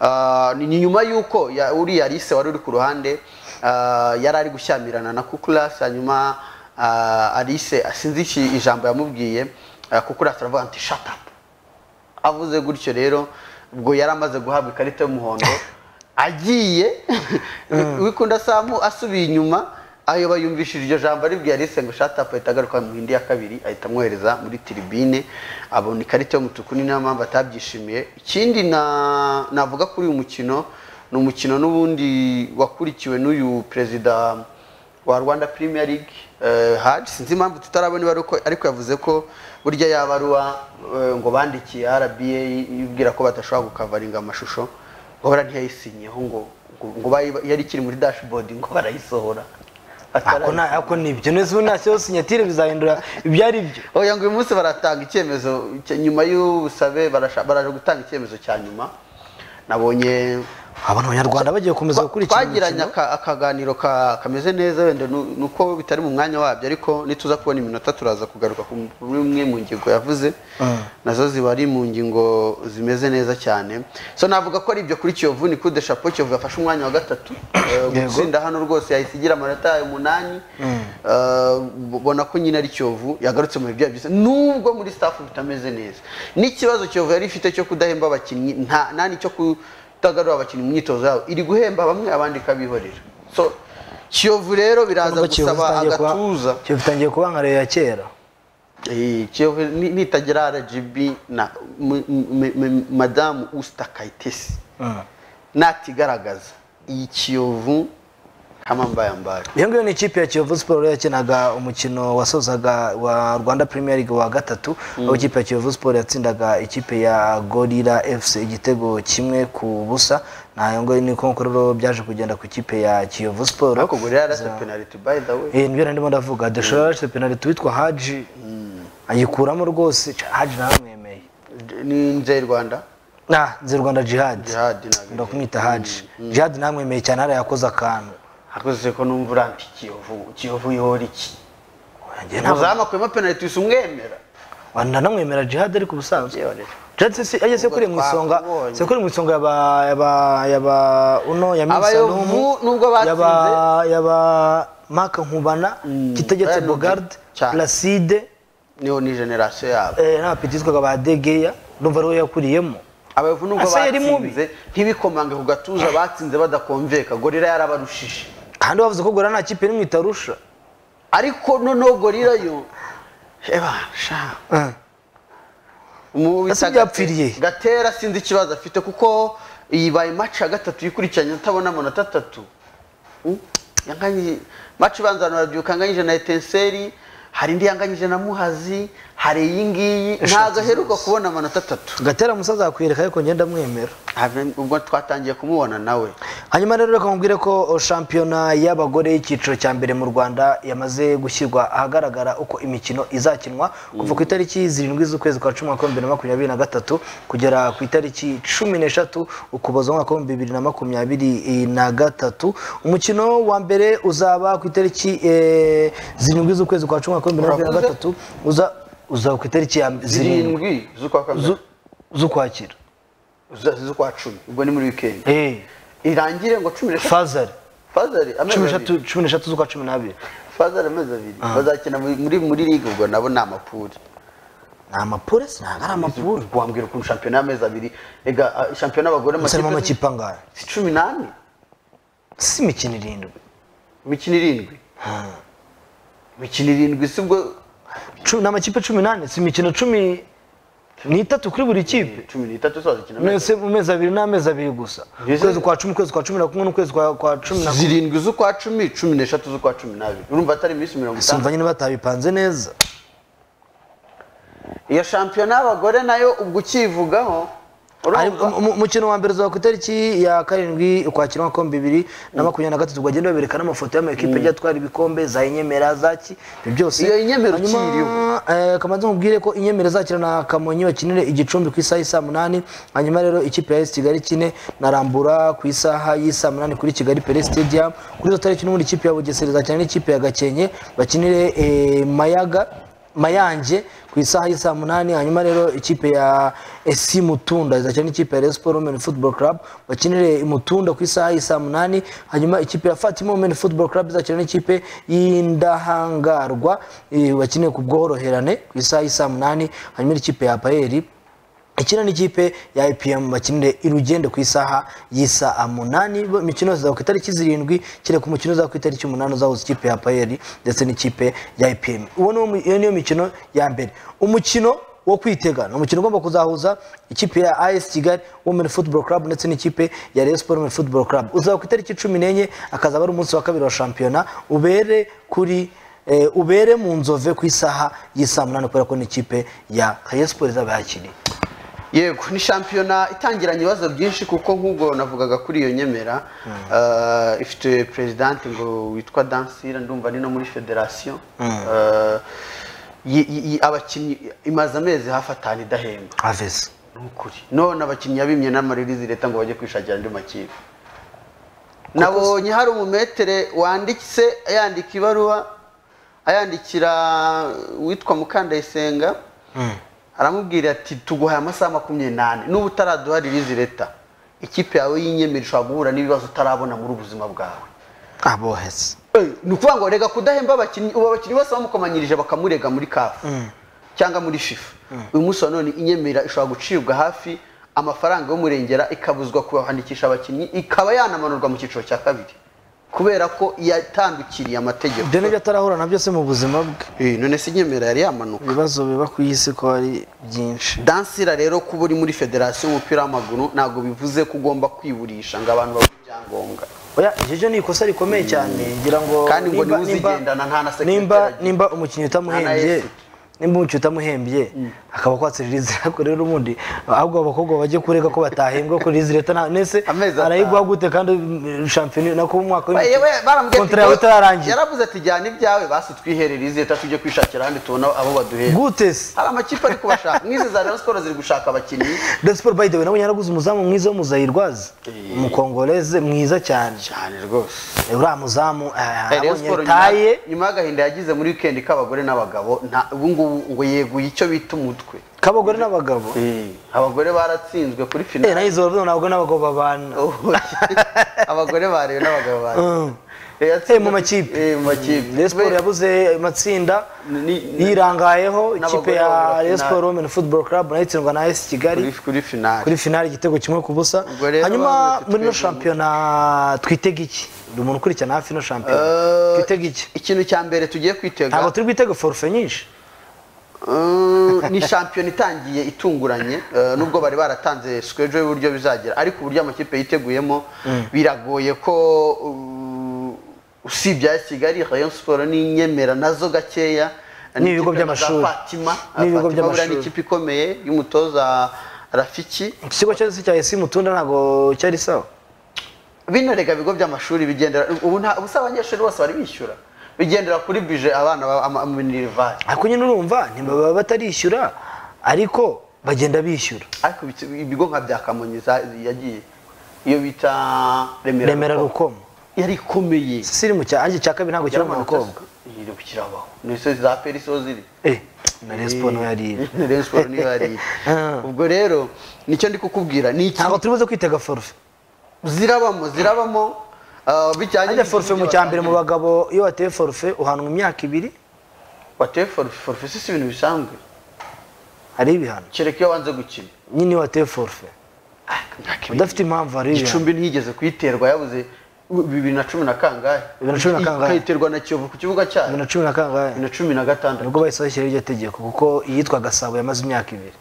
Ah, ni ni nyuma y'uko ya- uriya lise wari uri ku ruhande ah, yari ari gushyamirana na kukulasi hanyuma ah, alise sinzi iki ijambo yamubwiye ah, kukulasi aravuga ati shut up avuze gutyo rero ubwo yari amaze guhabwa ikarita y'umuhondo agiye wikunda samu asubiye inyuma ayo bayumvishije iryo jambo aribwiye arise ngo shata ahita agaruka mu hindi ya kabiri ahita amwohereza muri tiribine abona ikarita y'umutuku ni nayo mpamvu atabyishimiye ikindi na- navuga kuri uyu mukino ni umukino n'ubundi wakurikiwe n'uyu perezida wa rwanda premier league eh, hadi sinzi impamvu tutarabona ibaruwa ariko yavuze ko burya yabaruwa ngo bandikiye rba ibwira ko badashobora gukavaringa amashusho ngo bara ntiyayisinyeho ngo ngo- ngo bayi- yari ikiri muri dashboard ngo barayisohora ako nta- ako ni ibyo neza ubu nta kibazo sinyatire bizahindura ibyo ari byo oya ngo uyu munsi baratanga icyemezo cya- nyuma y'ubusabe barasha- baraje gutanga icyemezo cya nyuma nabonye abona abanyarwanda bagiye gukomeza gukurikira twagiranye imikino. aka- akaganiro ka- kameze neza wenda nu- ni uko bitari mu mwanya wabyo ariko nituza kubona iminota turaza kugaruka ku- kuri imwe mu ngingo yavuze nazo ziba ari mu ngingo zimeze neza cyane so navuga ko ari ibyo kuri kiyovu ni kude chapeau kiyovu yafashe umwanya wa gatatu eh, gutsinda hano rwose yahise igira amanota umunani Eh, ubona ko nyine ari kiyovu yagarutse mu bihe byabo byiza nubwo muri staff bitameze neza n'ikibazo kiyovu yari ifite cyo kudahemba abakinnyi nta nta n'icyo ku itagarura abakinnyi mu myitozo yabo iri guhemba bamwe abandi ikabihorera so kiyovu rero biraza Urumva Kiyovu gusaba itangiye kuba- agatuza Kiyovu itangiye kuba nka Rayon ya kera Eh, kiyovu ni- nitagira rgb na m- m- m- madamu usita kayitesi natigaragaza iyi kiyovu kamambayambaye iyo ngiyo ni ikipe ya kiyovu siporo yakinaga umukino wasozaga wa rwanda premier league wa gatatu aho ikipe ya kiyovu siporo yatsindaga ikipe ya gorira fc igitego kimwe ku busa na yo ngiyo ni uko rero byaje kugenda ku ikipe ya kiyovu siporo ariko gorira yarase penaliti by the way Eh, nibyo ndimo ndavuga deshora yarashyize penaliti witwa haji ayikuramo rwose Ca- haji naramwemeye ni nze rwanda na nzi rwanda jihadi Jihad ntabwo- ndakumwita haji jihadi namwemeye cyane harayakoze akantu akoze ko numva urambi kiyovu kiyovu yohora iki Njye ntabwo- muzamu akuyemo penaliti wese umwemera nanamwemera jihad ariko ubusanzwe Yewe rero. jihad si ajya sekuri mu isonga Twakubonye. sekuri mu isonga yaba yaba yaba uno ya Abayovu misanumu nubwo batsinze. yaba yaba mark nkubana kitegetse Bayern bogard cyane. placide niho ni generasiyo yabo eh, n'abapeti yitwaga ba degeya ndumva ariwo yakuriyemo abayovu nubwo Asa yari batsinze ntibikomange ku gatuza batsinze badakomveka gorira yarabarushije kandi bavuze ko gora nta kipe n'imwe itarusha ariko noneho gorira yo eba sha Mu- Asa ibyapfiriye. gatera sinzi ikibazo afite kuko yibaye match ya gatatu yikurikiranye atabona amanota atatu Mm. yanganyije match ibanza abantu barabyuka anganyije na etenseri hari indi yanganyije na muhazi hari iyi ngiyi ntabwo aheruka kubona amanota atatu gatera musaza yakwereka ariko ngenda mwemera Ave- ubwo twatangiye kumubona nawe hanyuma rero reka nkubwire ko shampiyona y'abagore y'icyiciro cya mbere mu rwanda yamaze gushyirwa ahagaragara uko imikino izakinwa kuva ku itariki zirindwi z'ukwezi kwa cumi mwaka bibiri na makumyabiri na gatatu kugera ku itariki cumi n'eshatu ukuboza umwaka w'ibihumbi bibiri na makumyabiri na gatatu umukino wa mbere uzaba ku itariki eh, zirindwi z'ukwezi kwa cumi mwaka w'ibiri na makumyabiri na Uravuze? gatatu uza- uzaba ku itariki ya zirindwi zirindwi z'ukwa kabiri zu- z'ukwakira Z- z'ukwa cumi ubwo ni muri weekend Eh, irangire ngo cumi n'eshatu fazari fazari amezi cumi abiri. n'eshatu cumi n'eshatu z'ukwa cumi n'abiri fazari amezi abiri bazakina muri muri- muri ligue ubwo nabo ni amapuri ni amapure si ntabwo ari amapure wambwira ukuntu shampiyona y'amezi abiri ega ah, shampiyona y'abagore gusa harimo amakipe amakipe angahe si cumi n'ane si imikino irindwi imikino irindwi imikino irindwi si ubwo Cumi- ni amakipe cumi n'ane si imikino cumi n'itatu kuri buri kipe cumi n'itatu zo bazakina amezi Mese- mu mezi abiri n'amezi abiri gusa Mbese- ukwezi kwa cumi ukwezi kwa cumi na kumwe n'ukwezi kwa kwa cumi na abiri. kumwe zirindwi z'ukwa cumi cumi n'eshatu z'ukwa cumi n'abiri urumva atari iminsi mirongo itanu simva nyine batabipanze neza iyo shampiyona y'abagore nayo ubwo ukiyivugaho Ari- urumva mu- mu- umukino wa mbere uzaba ku itariki ya karindwi ukwakira umwaka w'ibihumbi bibiri na makumyabiri na gatatu bagenda babereka n'amafoto y'amakipe agiye atwara ibikombe za inyemera zaki ibyo byose Iyo inyemero Hanyuma, ukiyiriho. eh, kamanzi nkubwire ko inyemero zakira na kamonyi bakinire igicumbi ku isaha y'i saa munani hanyuma rero ikipe ya esi kigali kine na rambura ku isaha y'i saa munani kuri kigali pere stadium kuri zo tariki n'ubundi ikipe ya bugesera izakina n'ikipe ya gakenke bakinire eh, mayaga mayange ku isaha y'i saa munani hanyuma rero ikipe ya esi mutunda izakina n'ikipe ya Rayon Sport Women Football Club bakinire imutunda ku isaha y'i saa munani hanyuma ikipe ya Fatima Women Football Club izakina n'ikipe y'indahangarwa eh, bakinire ku bworoherane ku isaha y'i saa munani hanyuma ikipe ya Apayeri ikina n'ikipe ya IPM bakinire irugende ku isaha y'isaa munani bo- imikino izaba ku itariki zirindwi kereka umukino uzaba ku itariki umunani uzahuza ikipe ya payeri ndetse n'ikipe ya IPM uwo niwo mu- iyo niyo mikino ya mbere umukino wo kwitega ni umukino ugomba kuzahuza ikipe ya as kigali women football club ndetse n'ikipe ya rayon sport women football club uzaba ku itariki cumi n'enye akazaba ari umunsi wa kabiri wa shampiyona ubere kuri eh, ubere mu nzove ku isaha y'isaa munani kubera ko n'ikipe ya rayon sport izaba yakiriye yego ni shampiyona itangiranye ibibazo byinshi kuko nk'ubwo navugaga kuri iyo nyemera eh, ifite perezidanti ngo witwa dansira ndumva ni no muri federasiyo Eh, yi- yi- yi- abakinnyi imaze amezi hafi atanu idahembwa avesi ni ukuri none abakinnyi yabimye n'amaririzi leta ngo bajye kwishakira andi makipe nabonye hari umumetere wanditse yandika ibaruwa ayandikira witwa mukandayisenga aramubwira ati tuguhaye amasaha makumyabiri n'ane n'ubu utaraduha ririzi leta ikipe yawe y'inyemeri ushobora guhura n'ibibazo utarabona muri ubu buzima bwawe abohesi Eh, ni ukuvuga ngo rega kudahemba abakinnyi ubu abakinnyi bose bamukomanyirije bakamurega muri kafu cyangwa muri shifu uyu munsi wa none inyemera ishobora gucibwa hafi amafaranga y'umurengera ikabuzwa kubandikisha abakinnyi ikaba yanamanurwa mu cyiciro cya kabiri kubera ko yatandukiriye amategeko ibyo nibyo atarahura na byose mu buzima bwe Eh, none se inyemera yari yamanuka ibibazo biba ku isi ko ari byinshi dansira rero kuba uri muri federasiyo y'umupira w'amaguru ntabwo bivuze ko ugomba kwiburisha ngo abantu babone ibyangombwa oya iryo ryo ni ikosa rikomeye cyane ngira ngo Kandi ngo nimba- niwe uzigendana, nta na sekreteri nimba agira. nimba umukinnyi Nta na utamuhembye esi. nimba umukinnyi utamuhembye akaba kwatse ririzi ariko rero ubundi ahubwo abo bakobwa bajye kurega ko batahembwa ko ririzi leta nta nese Amezi atanu. arayiguha gute kandi mm, shampiyona nako mu mwaka Ba- yewe barambwiye ati, kontara yawe itararangira yaravuze ati jyana ibyawe basi twiherere izi leta tujye kwishakira ahandi tubona abo baduhera gute se hari amakipe ari kubashaka nk'izi za Rayon Sports ziri gushaka abakinnyi Rayon Sport by the way nabonye yaraguze umuzamu mwiza w'umuzayirwazi umukongoleze mwiza cyane cyane rwose Eh, uriya muzamu eh, Rayon abonye Sports taye nyuma- nyuma y'agahinda yagize muri weekend k'abagore n'abagabo nta- ubu ngubu ngo yeguye icyo bita umutwe k'abagore n'abagabo abagore baratsinzwe kuri eh finale nayizo bavuga ntabwo n'abagabo babana Oh, abagore barebe n'abagabo barebe Mm. Eh, yatsinzwe- Eh, mu makipe. Eh, mu makipe Rayon Sport yabuze amatsinda Ni- ni- yirangayeho n'abagore ikipe bahura ya finale. Rayon Sport Women Football Club nayo itsindwa na AS Kigali Kuri- kuri finale kuri finale igitego kimwe ku busa Ubwo rero hanyuma bamweretse muri ino twebwe. shampiyona twitega iki buri muntu ukurikirana hafi ino shampiyona Eh, twitega iki ikintu cya mbere tugiye kwitega ntabwo turi bwitege forufe nyinshi Mm, ni shampiyona itangiye itunguranye eh, nubwo bari baratanze sikejo y'uburyo bizagera ariko uburyo amakipe yiteguyemo biragoye ko uh, usibye iya Kigali Rayon Sports n'inyemera nazo gakeya N'ibigo n'ikipe na za by'amashuri. Fatima N'ibigo Fatima buriya by'amashuri. ni ikipe ikomeye y'umutoza Rafiki ikigo cyose cya esi mutunda ntabwo cyari sawa bino rega bigo by'amashuri bigendera ubu nta ubu si abanyeshuri bose bari bishyura bigendera kuri bije abana ba- ama- ama- minerivari ariko nyine urumva ntibaba batarishyura ariko bagenda bishyura ariko ibiti- ibigo nka bya kamonyi za- yagiye iyo bita remera remera rukomo yari ikomeye siri mu cyanjye cya kabiri ntabwo kiri mu Yaramanutse- bakobwa iri kukirabaho ni zo za peri zo ziri eh na Rayon Sport niyo yari iri. Na Rayon Sport niyo yari iri. Ah. ubwo rero nicyo ndi kukubwira ni iki ntabwo turi buze kwitega forufe zirabamo zirabamo ah, bijyanye ajya forufe mu n'ibyo cya mbere mu batangira. bagabo iyo wateye forufe uhanwa imyaka ibiri wateye forufe forufe si si ibintu bisanzwe hari ibihano kereka iyo wanze gukina nyine iyo wateye forufe udafite impamvu hari ibihano gicumbi ntiyigeze kuyiterwa yabuze bibiri na cumi na kangahe Bibiri na cumi na kangahe? ikayiterwa na kiyovu ku kibuga cyayo bibiri na cumi na kangahe bibiri na cumi na gatandatu nibwo bahise bashyiraho iryo tegeko kuko iyitwa gasabo yamaze imyaka ibiri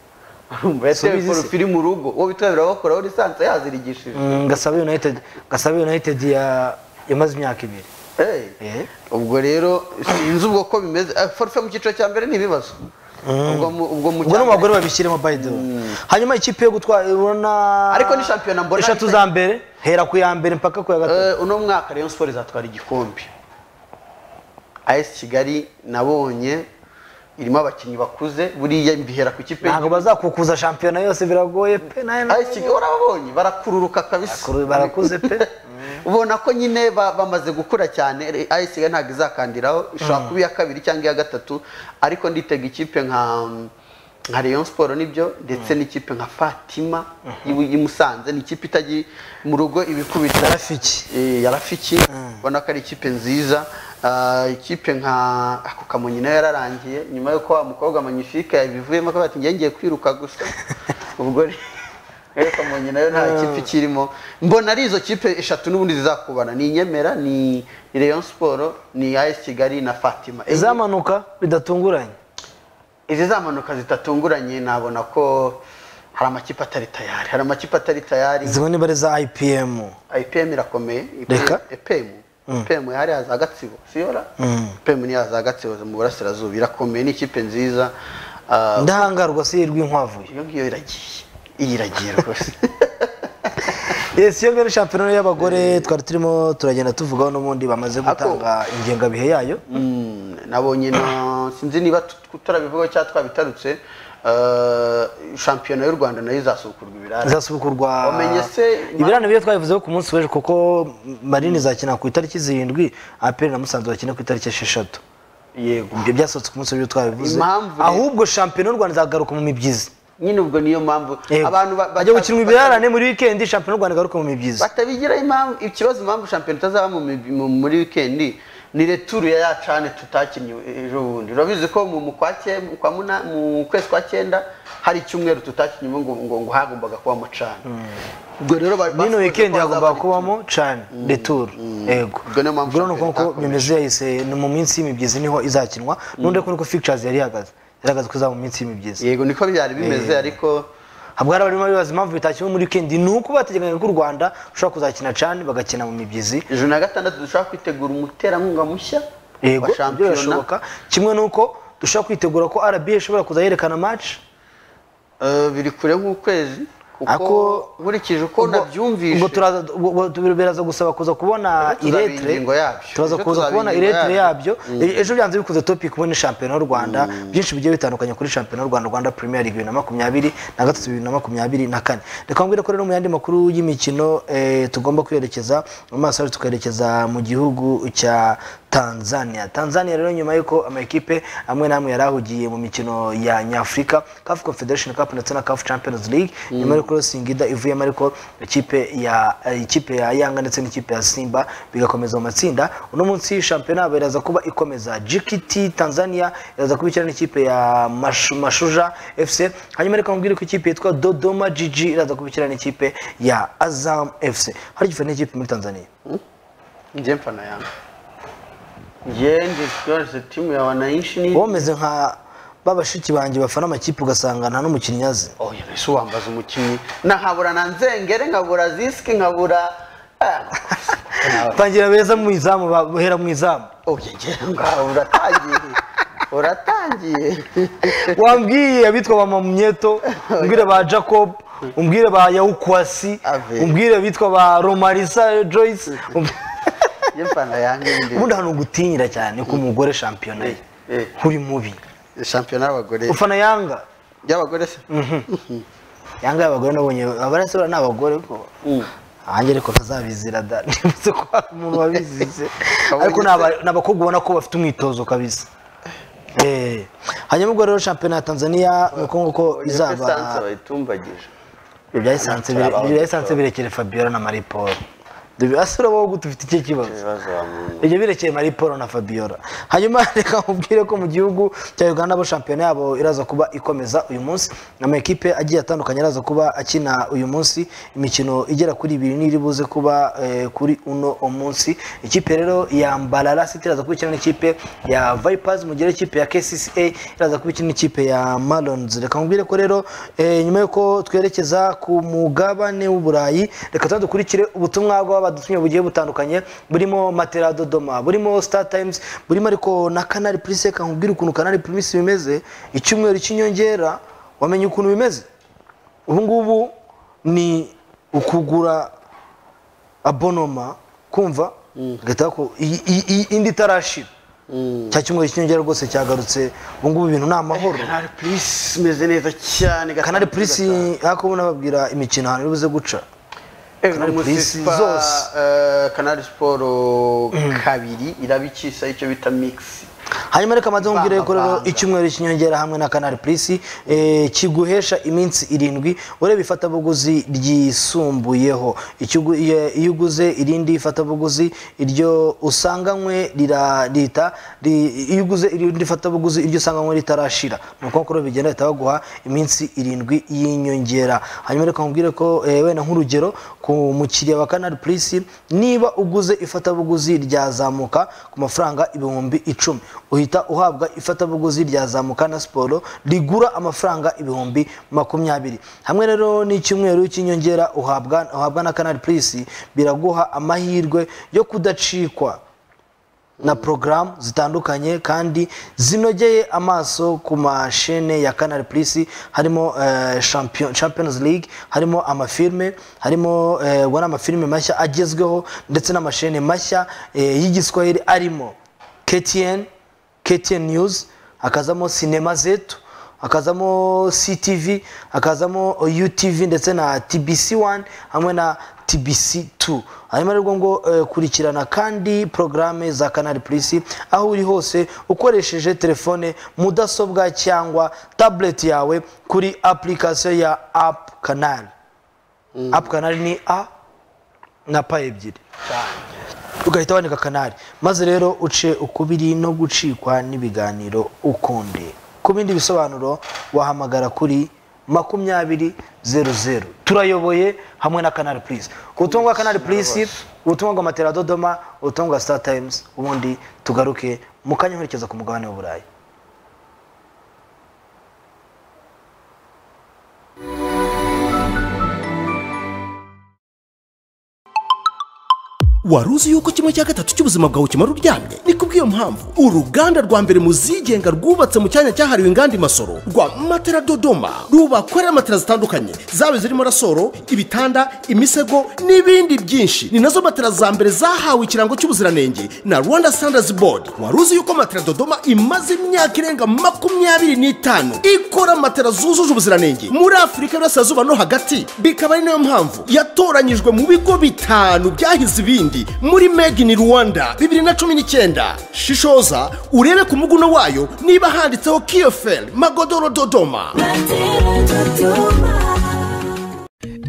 Urumva yatewe Subiza isi. porofili mu rugo uwo bitwa birabakuraho lisansi yazirigishije Mm, gasabo united gasabo united ya- yamaze imyaka ibiri Hey. Eh. ubwo rero sinzi ubwo ko bimeze Eh, forfe mu cyiciro cya mbere ni ibibazo ubwo mu- ubwo mu ubwo cya no mu bagore mbere- babishyiremo by the way hanyuma ikipe yo gutwara urabona Ariko ni shampiyona mbona eshatu ari- za mbere hera ku ya mbere mpaka ku ya gatatu Eh, uno mwaka Rayon Sports izatwara igikombe AS Kigali nabonye irimo abakinnyi bakuze buriya mbihera ku kipe ntabwo bazakukuza shampiyona yose biragoye pe nayo AS Kigali urababonye barakururuka kabisa Bakuru- barakuze pe ubona ko nyine ba- bamaze gukura cyane AS Kigali ntabwo izakandiraho ishobora kuba iya kabiri cyangwa iya gatatu ariko nditega ikipe nka nka Rayon Sport nibyo ndetse n'ikipe nka Fatima y'i- y'i Musanze ni ikipe itajya mu rugo ibikubita Yarafiki. Eh, yarafiki ubona ko ari ikipe nziza Ah, ikipe nka ako kamonyi nayo yararangiye nyuma yuko wa mukobwa magnifique yabivuyemo akavuga ati njye ngiye kwiruka gusa ubwo rero rero kamonyi nayo nta kipe ikirimo mbona ari izo kipe eshatu n'ubundi zizakubana ni inyemera ni ni rayon siporo ni as kigali na fatima izamanuka bidatunguranye izi za mpanuka zitatunguranye nabona ko hari amakipe atari tayari hari amakipe atari tayari zimwe niba ari za ipm ipm irakomeye Reka. ipm ipm yari yaza gatsibo siyora ipm ni yaza gatsibo mu burasirazuba irakomeye ni ikipe nziza Ah, ndahangarwa si rw'inkwavu iyo ngiyo iragiye iyi iragiye rwose yes iyo mbere shampiyona y'abagore twari turimo turagenda tuvugaho n'ubundi bamaze gutanga ingengabihe yayo Mm, nabonye na sinzi niba tu- turabivuga cyangwa twabitarutse ah, shampiyona y'u rwanda nayo izasukurwa ibirara izasubukurwa Wamenye se- ibirane byo twabivuzeho ku munsi w'ejo kuko marine izakina ku itariki zirindwi aperi na musanze bakina ku itariki esheshatu yego ibyo byasohotse ku munsi w'ejo twabivuze Impamvu rero- ahubwo shampiyona y'u rwanda izagaruka mu mibyizi nyine ubwo niyo mpamvu Yego. abantu ba- bajya bata- gukinwa ibirarane muri wikendi shampiyona y'u rwanda igaruka mu mibyizi batabigira impamvu ikibazo impamvu shampiyona itazaba mu mi- mu- muri wikendi ni returu ya ya cane tutakinnye ejo bundi urabizi ko mu mu kwa cye- mu kwa muna- mu kwezi kwa cyenda hari icyumweru tutakinnye ngo ngo ngo hagombaga kubamo cane ubwo rero ba- nino basoje wikendi ko hagomba hazaba kubamo cane returu yego Ubwo niyo mpamvu ubwo ni shampiyona uko itakomeje. bimeze yahise ni mu minsi y'imibyizi niho izakinwa n'undi ko niko fictures yari ihagaze yaragaze ko izaba mu minsi y'imibyizi yego niko byari bimeze ariko habwo hari abarimo bibaza impamvu bitakinwa muri weekend ni uko bateganyaga ko u rwanda rushobora kuzakina cane bagakina mu mibyizi ejo na gatandatu dushobora kwitegura umuterankunga mushya yego wa ibyo birashoboka shampiyona kimwe n'uko dushobora kwitegura ko rba ishobora kuza yerekana match Eh, biri kure nk'ukwezi kuko Ako- nkurikije uko ubwo- nabyumvishe ubwo turaza ubwo- ubwo tu- biraza gusaba kuza kubona Tuzaba iretere ingingo yabyo. turaza Ejo kuza tuzaba kubona ingingo iretere yabyo yabyo. E- ejo byanze bikoze topic ubundi shampiyona y'u rwanda byinshi bigiye bitandukanye kuri shampiyona y'u rwanda rwanda premier league bibiri na makumyabiri na gatatu bibiri na makumyabiri na kane reka mbwire ko rero mu yandi makuru y'imikino eh, tugomba kwerekeza mu maso yacu tukerekeza mu gihugu cya tanzania tanzania rero nyuma y'uko amakipe amwe n'amwe yari ahugiye mu mikino ya nyafurika caf confederation cup ndetse na caf champions league nyuma yo kurosinga ida ivuyemo ariko ikipe ya eh, ikipe ya yanga ndetse n'ikipe ya simba bigakomeza mu matsinda uno munsi shampiyona yabo iraza kuba ikomeza gkt tanzania iraza kuba ikina n'ikipe ya Mashu- mashuja fc hanyuma reka mubwire ko ikipe yitwa dodoma gg iraza kuba ikina n'ikipe ya azam fc hari igifana n'ikipe muri tanzania njye mfana yanjye njye ndi twese timu ya wananchi ni wowe umeze nka babashiki banjye bafana amakipe ugasanga nta n'umukinnyi azi oya mbese uwambaza umukinnyi nahabura na nzengere nkabura zisiki nkabura tangira beza mu izamu ba- bahera mu izamu oya njye ngaho uratangiye uratangiye wambwiye abitwa ba mamumyeto umbwire ba jacob umbwire ba yawukwasi Ave. umbwire abitwa ba romarisa joyce umb- njye mfana yanjye ubundi ahantu gutinyira cyane ko umugore shampiyona ye Eh, eh. uri mubi ndi shampiyona y'abagore ufana yanga y'abagore se yanga y'abagore nabonye abarasohora ni abagore ko hanjye ariko ntazabizira da nibutse ko hari umuntu wabizize ariko ni aba- ni abakobwa ubona ko bafite umwitozo kabisa Eh. hanyuma ubwo rero shampiyona ya tanzania ni ukuvuga ko izaba esanse bayitumbagije Ibyo bya esanse bire- ibyo bya esanse birekere Fabiola na Marie Paul dubasura wowe dufite icyo kibazo ibibazo bamuzi ibyo birekeye Marie Paul na Fabiola hanyuma reka mubwire ko mu gihugu cya Uganda bo shampiyona yabo iraza kuba ikomeza uyu munsi amakipe agiye atandukanye araza kuba akina uyu munsi imikino igera kuri ibiri n'iri buze kuba eh, kuri uno munsi ikipe rero ya Mbalala City iraza kuba ikina n'ikipe ya Vipers mu gihe ikipe ya KCCA iraza kuba ikina n'ikipe ya Marlons reka mubwire ko rero eh, nyuma yuko twerekeza ku mugabane w'uburayi reka tuzadukurikire ubutumwa bw'abadutumye bugiye butandukanye burimo matera dodoma burimo star times burimo ariko na canal plus reka nkubwire ukuntu canal plus bimeze icyumweru cy'inyongera wamenye ukuntu bimeze ubu ngubu ni ukugura abonoma kumva ugahita waku- iyi- iyi- iyi- indi itarashira cya cyumweru cy'inyongera rwose cyagarutse ubu ngubu ibintu ni amahoro kanari purisi imeze neza kanari cyane gatandatu, purisi gatanu. ariko ubona babwira imikino ahantu iri buze guca Canal Plus zose. zose kanari siporo kabiri irabikisa icyo bita mix hanyuma reka maze nkubwire ko rero Banga, banga. icyumweru cy'inyongera hamwe na canal plus eh, kiguhesha iminsi irindwi ureba ifatabuguzi ryisumbuyeho Ikigu- iye- iyo uguze irindi fatabuguzi iryo usanganywe rira- rita ri- iyo uguze irindi fatabuguzi iryo usanganywe ritarashira ni uko rero bigenda bahita baguha iminsi irindwi y'inyongera hanyuma reka nkubwire ko eh, wenda nk'urugero ku mukiriya wa canal plus niba uguze ifatabuguzi ryazamuka ku mafaranga ibihumbi icumi uhita uhabwa ifatabuguzi rya zamuka na siporo rigura amafaranga ibihumbi makumyabiri hamwe rero n'icyumweru cy'inyongera uhabwa uhabwa na kanari purisi biraguha amahirwe yo kudacikwa na porogaramu zitandukanye kandi zinogeye amaso ku mashene ya canal plus harimo eh, Champion- champions league harimo amafilme harimo eh, ubwo ni amafilme mashya agezweho ndetse n'amashene mashya eh, y'igiswahili arimo ktn ktn news hakazamo sinema zetu hakazamo ctv hakazamo utv ndetse na tbc 1 hamwe na tbc 2 hanyuma rero ngo eh, kurikirana kandi porogaramu za canal plus aho uri hose ukoresheje telefone mudasobwa cyangwa tablet yawe kuri application ya app canal app canal ni a na pa ebyiri ugahita wandika kanari maze rero uce ukubiri no gucikwa n'ibiganiro ukundi ku bindi bisobanuro wahamagara kuri makumyabiri zeru zeru turayoboye hamwe na kanari purisi ubutumwa bwa kanari purisi ubutumwa bwa matera dodoma ubutumwa bwa sita tayimuzi ubundi tugaruke mu kanya nkurikeza ku mugabane w'uburayi wari uzi yuko kimwe cya gatatu cy'ubuzima bwawe kimara uryamye ni kubw'iyo mpamvu uruganda rwa mbere mu zigenga rwubatse mu cyanya cyahariwe inganda imasoro rwa matera dodoma rubakorera matera zitandukanye zaba zirimo rasoro ibitanda imisego n'ibindi byinshi ni nazo matera za mbere zahawe ikirango cy'ubuziranenge na rwanda standards board wari uzi yuko matera dodoma imaze imyaka irenga makumyabiri n'itanu ikora matera zujuje ubuziranenge muri afurika y'uburasirazuba no hagati bikaba ari nayo mpamvu yatoranyijwe mu bigo bitanu byahize ibindi muri made in rwanda bibiri na cumi n'icyenda shishoza urebe ku muguno wayo niba handitseho kiyoferi magodoro dodoma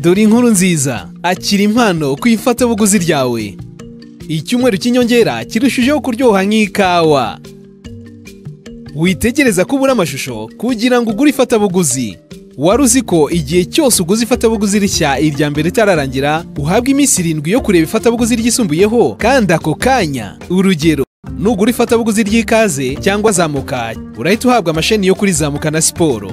dore inkuru nziza akira impano ku ifatabuguzi ryawe icyumweru cy'inyongera kirushijeho kuryoha nk'ikawa witegereza ko ubura amashusho kugira ngo ugure ifatabuguzi wari uzi ko igihe cyose uguze ifatabuguzi rishya irya mbere ritararangira uhabwa iminsi irindwi yo kureba ifatabuguzi ryisumbuyeho kandi ako kanya urugero nugura ifatabuguzi ry'ikaze cyangwa zamuka urahita uhabwa amasheni yo kuri zamuka na siporo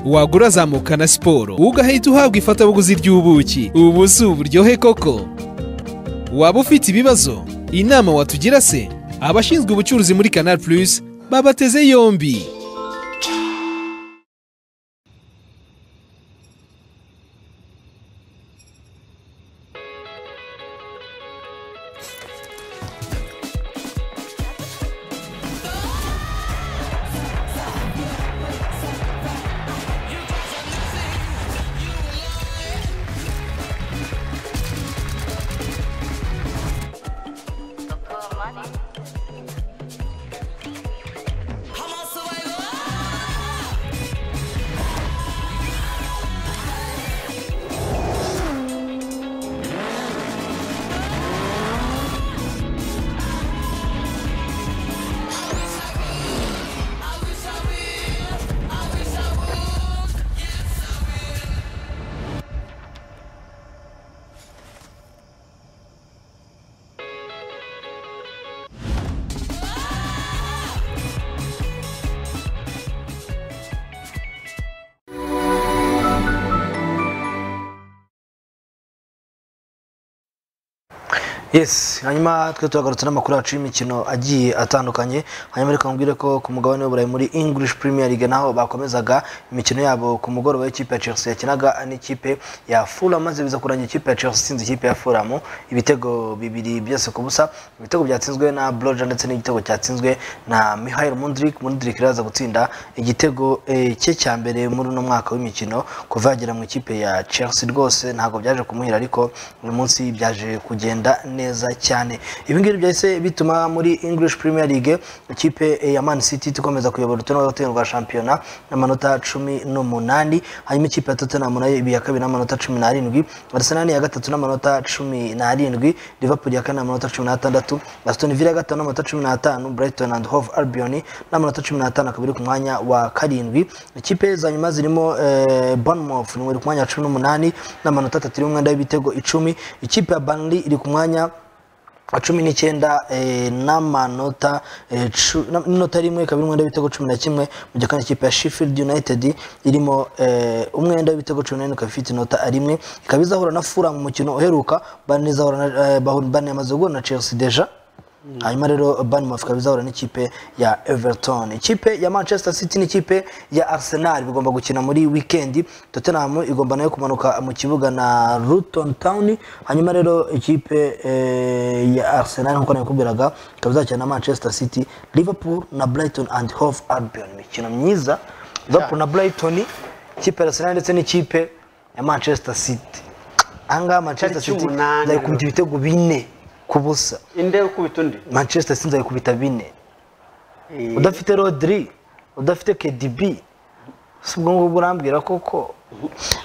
wagura zamuka na siporo ugahita uhabwa ifatabuguzi ry'ubuki ubu si uburyohe koko waba ufite ibibazo inama watugira se abashinzwe ubucuruzi muri canal plus babateze yombi yes hanyuma twe turagarutse n'amakuru yacu y'imikino agiye atandukanye hanyuma reka mubwire ko ku mugabane w'uburayi muri english premier league naho bakomezaga imikino yabo ku mugoroba w'ikipe ya chelsea yakinaga n'ikipe ya fulham maze biza kurangira ikipe ya chelsea itsinze ikipe ya fulham ibitego bibiri byose ku busa ibitego byatsinzwe na broja ndetse n'igitego cyatsinzwe na mihail mundrik mundrik rero aza gutsinda igitego eh, cye cya mbere muri uno mwaka w'imikino kuva yagera mu ikipe ya chelsea rwose ntabwo byaje kumuhira ariko uyu munsi byaje kugenda neza cyane ibi ngibi byahise bituma muri english premier league ikipe eh, ya man city ikomeza kuyobora urutonde rw'urutonde rwa shampiyona n'amanota cumi n'umunani hanyuma ikipe ya tottenham nayo ibi ya kabiri n'amanota cumi n'arindwi arsenal ya gatatu n'amanota cumi n'arindwi liverpool ya kane n'amanota cumi n'atandatu aston villa ya gatanu n'amanota cumi n'atanu brighton and hove albion n'amanota cumi n'atanu akaba iri ku mwanya wa karindwi ikipe za nyuma zirimo eh, bournemouth iri ku mwanya wa cumi n'umunani n'amanota atatu iri mu mwenda w'ibitego icumi ikipe ya burnley iri ku mwanya cumi n'icyenda eh, n'amanota eh, cu- na- n'inota rimwe ikaba iri umwenda w'ibitego cumi na kimwe mu gihe kandi ikipe ya Sheffield United irimo eh, umwenda w'ibitego cumi na ikaba ifite inota rimwe ikaba izahura na Fulham mu mukino uheruka Burnley izahura na eh, bahu- Burnley yamaze guhura na Chelsea deja hanyuma rero Bournemouth ikaba izahura n'ikipe ya Everton ikipe ya Manchester City n'ikipe ya Arsenal bigomba gukina muri weekend Tottenham igomba nayo kumanuka mu kibuga na Luton Town hanyuma rero ikipe eh, ya Arsenal nk'uko nakubwiraga ikaba izakina na Manchester City Liverpool na Brighton and Hove Albion imikino myiza Liverpool na Brighton ikipe ya Arsenal ndetse n'ikipe ya Manchester City ahangaha Manchester Tariki City umunani. nzayikubita ibitego bine ku busa inde ukubita undi manchester city nzayikubita bine udafite rodri udafite kdb si ubwo ngubwo urambwira koko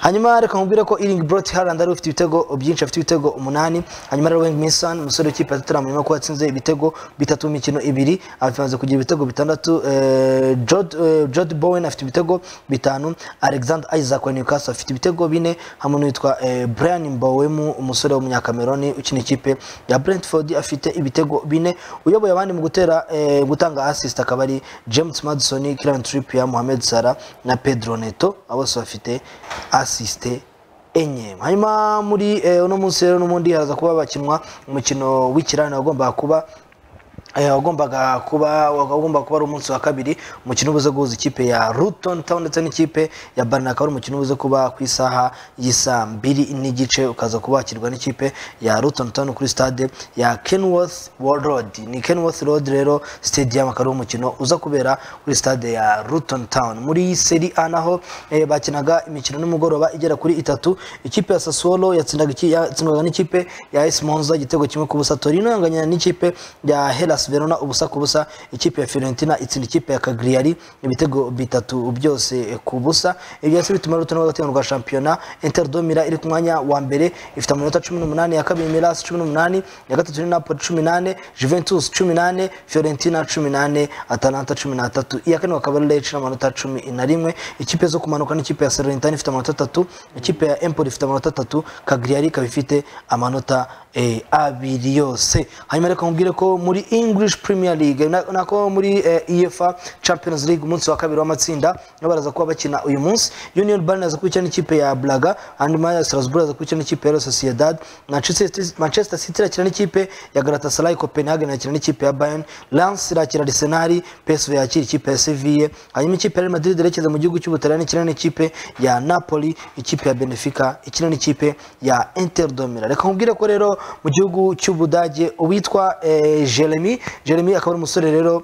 hanyuma reka nkubwire ko iringi brot harand ari ufite ibitego byinshi afite ibitego umunani hanyuma rero weng minson umusore w'ikipe ya tottenham urimo kuba atsinze ibitego bitatu mu mikino ibiri amaze kugira ibitego bitandatu eh, Jod- eh, jod bowen afite ibitego bitanu alexander isaac wa newcastle afite ibitego bine hamwe n'uwitwa eh, brian mbawemu umusore w'umunyakameroni ukina ikipe ya brentford afite ibitego bine uyoboye abandi mu gutera eh, gutanga assist akaba ari james madison kieran trippier mohamed salah na pedro neto abo bose bafite assist enye hanyuma muri eh, uno munsi rero n'ubundi haza kuba bakinwa umukino w'ikirane wagombaga kuba eh, wagombaga kuba wagomba kuba ari umunsi wa kabiri umukino ubuze guhuza ikipe ya Luton Town ndetse n'ikipe ya Barna akaba ari umukino ubuze kuba ku isaha y'isa mbiri n'igice ukaza kubakirwa n'ikipe ya Luton Town kuri stade ya Kenworth Road ni Kenworth Road rero stadium akaba ari umukino uza kubera kuri stade ya Luton Town muri Serie A naho eh, bakinaga imikino nimugoroba igera kuri itatu ikipe ya Sassuolo yatsindaga iki- yatsindwaga n'ikipe ya AS Monza igitego kimwe ku busa Torino yanganya n'ikipe ya Hellas Verona ubusa ku busa ikipe ya Fiorentina itsinda ikipe ya Cagliari ibitego bitatu byose ku busa ibyo se bituma Luton bagatinya rwa shampiyona Inter do Milan iri ku mwanya wa mbere ifite amanota 18 ya kabiri Milan 18 ya gatatu ni Napoli 18 Juventus 18 Fiorentina 18 Atalanta 13 iya kane bakaba ari Lecce n'amanota 11 ikipe zo kumanuka n'ikipe ya Salernitana ifite amanota 3 ikipe ya Empoli ifite amanota 3 Cagliari ikaba ifite amanota eh, abiri yose hanyuma reka nkubwire ko muri English Premier League na- nako muri eh, UEFA Champions League umunsi wa kabiri w'amatsinda nabo baraza kuba bakina uyu munsi Union Berlin aza kubikina n'ikipe ya Braga hanyuma ya Strasbourg aza kubikina n'ikipe ya Real Sociedad Manchester City- Manchester City irakina n'ikipe ya Galatasaray Copenhagen irakina n'ikipe ya Bayern Lens irakira Arsenal PSV yakira ikipe ya Sevilla hanyuma ikipe ya Real Madrid irekeza mu gihugu cy'Ubutaliyani ikina n'ikipe ya Napoli ikipe ya Benfica ikina n'ikipe ya Inter do Milan reka nkubwire ko rero mu gihugu cy'Ubudage uwitwa eh, Jeremy Jeremy akaba ari umusore rero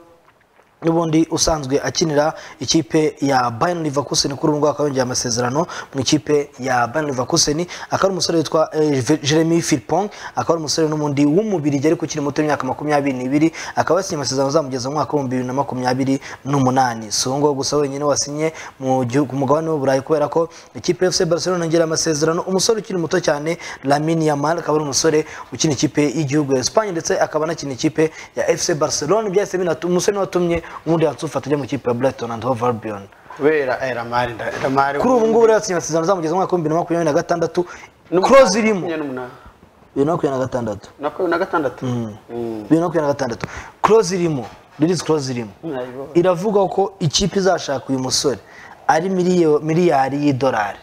n'ubundi usanzwe akinira ikipe ya Bayern Leverkusen kuri ubu ngubu akaba yongeye amasezerano mu ikipe ya Bayern Leverkusen akaba ari umusore witwa eh, Ve- Jeremy Frimpong akaba ari umusore n'ubundi w'umubirigi ariko ukiri muto w'imyaka makumyabiri n'ibiri akaba yasinye amasezerano azamugeza mu mwaka w'ibihumbi bibiri na makumyabiri n'umunani si uwo nguwo gusa wenyine wasinye mu gihugu ku mugabane w'uburayi kubera ko ikipe ya FC Barcelona yongera amasezerano umusore ukiri muto cyane Lamine Yamal akaba ari umusore ukina ikipe y'igihugu ya Espagne ndetse akaba anakina ikipe ya FC Barcelona byahise binatu umusore niwe watumye ubundi yansufata ajya mu ikipe ya Brighton and Hove Albion kubera eh, lamari nda- lamari kuri ubu ngubu rero yatsinye amasezerano azamugeza mu mwaka w'ibihumbi bibiri na makumyabiri na gatandatu N'umunani, close irimo makumyabiri n'umunani. bibiri na makumyabiri na gatandatu na makumyabiri na gatandatu Mm. bibiri na makumyabiri na gatandatu close irimo release close irimo Nayibonye. iravuga ko ikipe izashaka uyu musore ari miliyo- miliyari y'idolari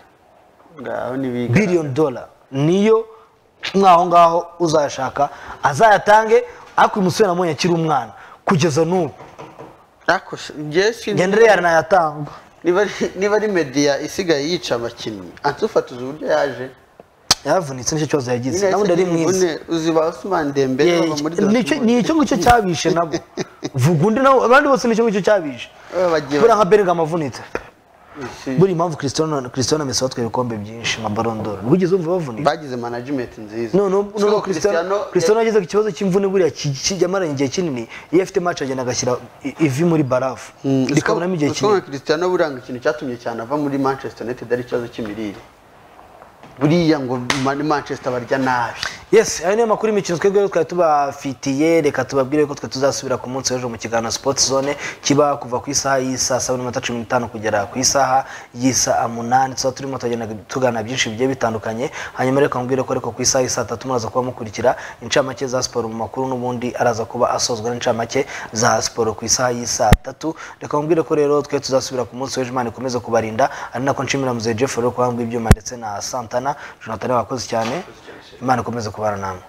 ngaho nibiga billion dollar niyo mwaho ngaho uzayashaka azayatange ariko uyu musore namubonye akiri umwana kugeza n'ubu ariko se- njye sinzi ngendere yaranayatanga niba ari- niba ari mediya isigaye yica abakinnyi ansufatiza uburyo yaje yaravunitse nicyo kibazo yagize Nyine nabundi ari yahise mwiza imvune, uzi ba Ousmane Dembele Ye- baba muri nicyo- Dortmund. ni icyo ngicyo cyabishe nabo vuga undi nawe abandi bose nicyo ngicyo cyabishe Eh, bagiye- kubera nka berega amavunitse Isi- buriya impamvu Cristiano Cristiano Messi watwaye ibikombe byinshi nka Ballon d'Or wigeze wumva bavunitse bagize management nziza no no Siko no Cristiano Cristiano yagize ikibazo cy'imvune buriya ki- ki- yamaranye igihe kinini iyo afite match agenda agashyira i- ivi muri barafu Mm, siko- rikabonamo igihe siko kinini nka Cristiano buranga ikintu cyatumye cyane ava muri Manchester United ari ikibazo cy'imirire buriya ngo Man- Manchester barya nabi yes ayo niyo makuru y'imikino twebwe twari tubafitiye reka tubabwire ko twe tuzasubira ku munsi w'ejo mu kiganiro sports zone kiba kuva ku isaha y'isaa saba n'iminota cumi n'itanu kugera ku isaha y'isaa munani tuzaba turimo turagenda tugana byinshi bigiye bitandukanye hanyuma reka mubwire ko ariko ku isaha y'isaa tatu muraza kuba mukurikira incamake za siporo mu makuru n'ubundi araza kuba asozwa n'incamake za siporo ku isaha y'isaa tatu reka mubwire ko rero twe tuzasubira ku munsi w'ejo imana ikomeze kubarinda ari nako nshimira muzehe jeff rero kuba ibyuma ndetse na santana jonathan wakoze cyane imana ikomeze kubana namwe